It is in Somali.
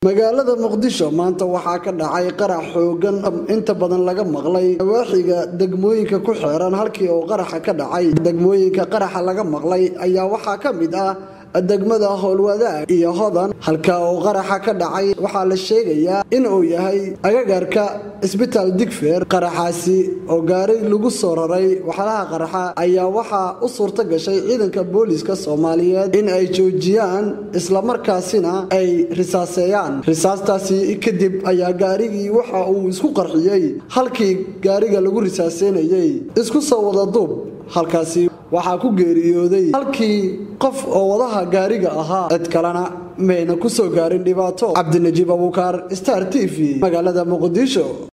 magaalada muqdisho maanta waxaa ka dhacay qarax xoogan inta badan laga maqlay nawaaxiga degmooyinka ku xeeran halkii uu qaraxa ka dhacay degmooyinka qaraxa laga maqlay ayaa waxaa ka mid ah degmada howlwadaag iyo hodan halka uu qaraxa ka dhacay waxaa la sheegayaa in uu yahay agagaarka isbitaal digfeer qaraxaasi oo gaari lagu soo raray waxlaha qaraxa ayaa waxaa u suurto gashay ciidanka booliiska soomaaliyeed in ay joojiyaan islamarkaasina ay risaaseeyaan risaastaasi kadib ayaa gaarigii waxa uu isku qarxiyey halkii gaariga lagu risaaseynayey isku soo wada duub halkaasi waxaa ku geeriyooday halkii qof oo wadaha gaariga ahaa cid kalena mayna ku soo gaarin dhibaato cabdinajiib abuukaar star t v magaalada muqdisho